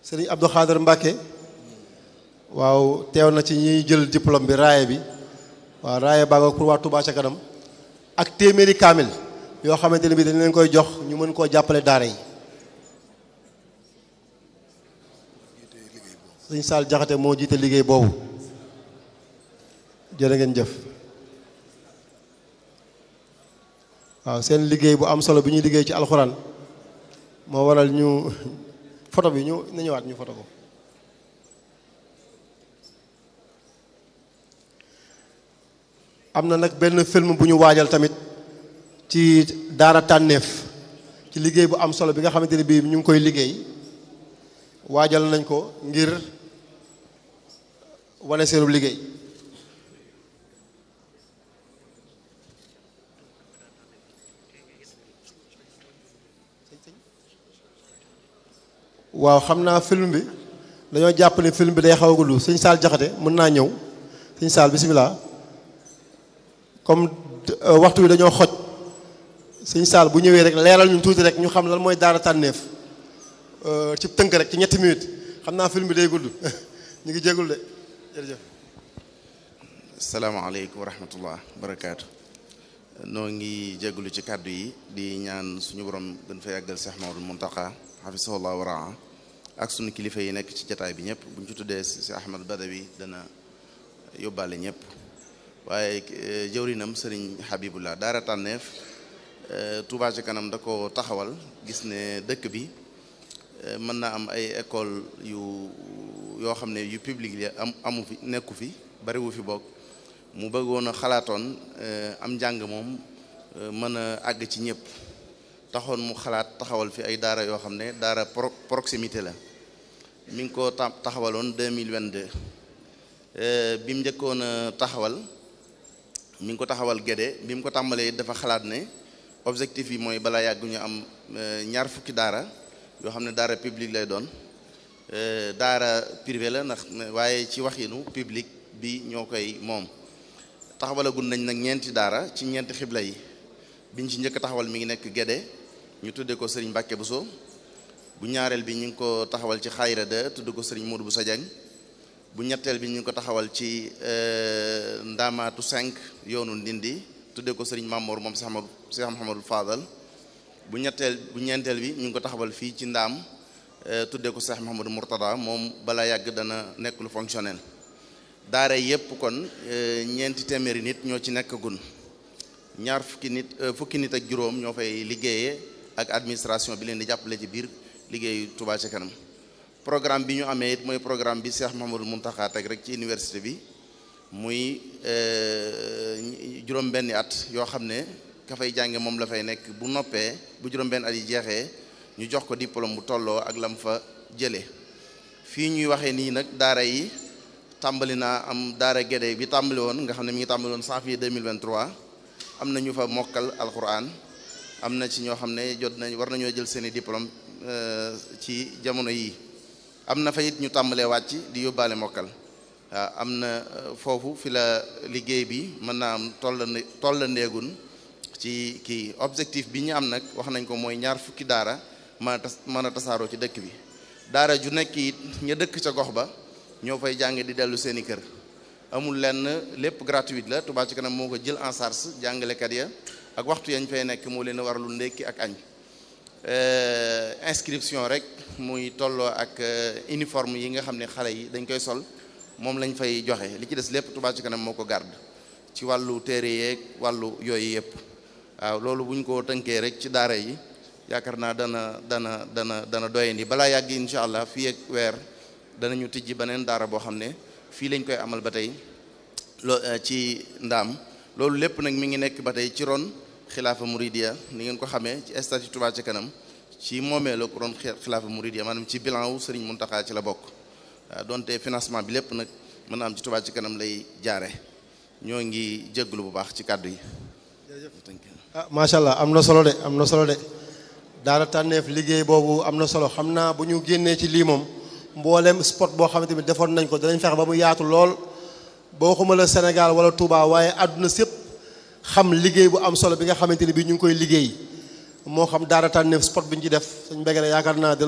sëriñ Abdou Khader Mbacke waaw teew na ci ñiy jël diplôme bi raaye bi waaw raaye baa nga pour waa Touba ca kanam ak téeméeri kaamil yoo xamante ne bi dañ leen koy jox ñu mën koo jàppale daara yi sëñ Saal Jaxate moo jiite liggéey boobu jërë ngeen jëf waaw seen liggéey bu am solo bi ñuy liggéey ci alxuraan moo waral ñu photo bi ñu na ñëwaat ñu photo ko am na nag benn film bu ñu waajal tamit ci daara tànneef ci liggéey bu am solo bi nga xamante ne bii ñu ngi koy liggéey waajal nañ ko ngir wane seenu liggéey waaw xam naa film bi dañoo jàpp ne film bi day xaw a gudd sëñ Saal Jaxate mën naa ñëw sëñ Saal bisimilah comme waxtu wi dañoo xoj sëñ Saal bu ñëwee rek leeral ñu tuuti rek ñu xam lan mooy daara tànneef ci tënk rek ci ñetti minutes xam naa film bi day gudd ñu ngi jégul de jërëjëf salaamaaleykum wa rahmatullah barakaatu noo ngi jégalu ci kàddu yi di ñaan suñu borom gën fa yàggal Cheikh Mamadou Mountakha hafisahullah wa raa ak suñu kilifa yi nekk ci jataay bi ñëpp bu ñu ci tuddee si Ahmad Badawi dana yóbbaale ñëpp waaye jëwrinam sëriñ Habibullah daara tànneef Touba ci kanam da ko taxawal gis ne dëkk bi mën naa am ay école yu yoo xam ne yu public li am amu fi nekku fi bariwu fi bokk mu bëggoon a xalaatoon am njàng moom mën a àgg ci ñëpp taxoon mu xalaat taxawal fi ay daara yoo xam ne daara proximité la mi ngi ko taxawaloon 2022 bi mu njëkkoon a taxawal mi ngi ko taxawal Gédé bi mu ko tàmbalee dafa xalaat ne objectif yi mooy balaa yàgg ñu am ñaar fukki daara yoo xam ne daara public lay doon daara privé la ndax waaye ci waxinu public bi ñoo koy moom taxawalagun nañ nag ñeenti daara ci ñeenti xibla yi biñ ci njëkk taxawal mi ngi nekk Gédé ñu tudde ko Serigne Mbacke Bousso bu ñaareel bi ñu ngi ko taxawal ci Xayra de tudd ko Serigne Modou Bousso Dieng bu ñetteel bi ñu ngi ko taxawal ci Ndamaatu 5 yoonu Ndindi tudde ko Serigne Mamour moom Cheikh Amadou Cheikh Mouhamadou Fadal bu ñetteel bu ñeenteel bi ñu ngi ko taxawal fii ci Ndaam tudde ko Cheikh Mouhamadou Mourtada moom balaa yàgg dana nekk lu fonctionnel daara yépp kon ñeenti téeméeri nit ñoo ci nekk gun ñaar fukki nit fukki nit ak juróom ñoo fay liggéeyee ak administration bi leen di jàppale ci biir liggéeyu Touba ca kanam programme bi ñu amee it mooy programme bi Cheikh Mouhamadou Mountakha teg rek ci université bi muy juróom benni at yoo xam ne ka fay jànge moom la fay nekk bu noppee bu juróom benn at yi jeexee ñu jox ko diplôme bu tolloo ak lam fa jëlee fii ñuy waxee nii nag daara yi tàmbali naa am daara Gédé bi tàmbali woon nga xam ne mi ngi tàmbali woon janvier 2023 am na ñu fa mokkal alquran am na ci ñoo xam ne jot nañ war nañoo jël seeni diplôme ci jamono yii am na fa it ñu tàmbalee wàcc di yóbbaale mokkal waaw am na foofu fi la liggéey bi mën naa am toll toll ndeegun ci kii objectif bi ñu am nag wax nañ ko mooy ñaar fukki daara mën a tas mën a tasaaroo ci dëkk bi daara ju nekk it ña dëkk ca gox ba ñoo fay jànge di dellu seeni kër amul lenn lépp gratuite la Touba ci kanam moo ko jël en charge jàngalekat ya ak waxtu yañ fay nekk moo leen a war lu ndékki ak añ inscription rek muy tolloo ak uniforme yi nga xam ne xale yi dañ koy sol moom lañ fay joxe li ci des lépp Touba ci kanam moo ko garde ci wàllu téere yeeg wàllu yooyu yëpp waaw loolu bu ñu ko tënkee rek ci daara yi yaakaar naa dana dana dana dana doyandi balaa yàgg incha allah fii ak weer danañu tijji beneen daara boo xam ne fii lañ koy amal ba tey loo ci ndaam loolu lépp nag mi ngi nekk ba tey ci ron xilaafa muridiya ni ngeen ko xamee ci statut Touba ca kanam ci moomee la ko ron xilaafa muridiya maanaam ci bilan wu Serigne Mountakha ci la bokk waaw donte financement bi lépp nag mën na am ci Touba ca kanam lay jaare ñoo ngi jégalu bu baax ci kàddu yi. ah macha allah am na solo de am na solo de daara tànneef liggéey boobu am na solo xam naa bu ñu génnee ci lii moom mboolem spot boo xamante ni defoon nañ ko danañ fexe ba mu yaatu lool boo xuma la Sénégal wala Touba waaye àdduna sépp xam liggéey bu am solo bi nga xamante ni bii ñu ngi koy liggéey moo xam daara tànneef spot bi ñu ci def suñ mbége yaakaar naa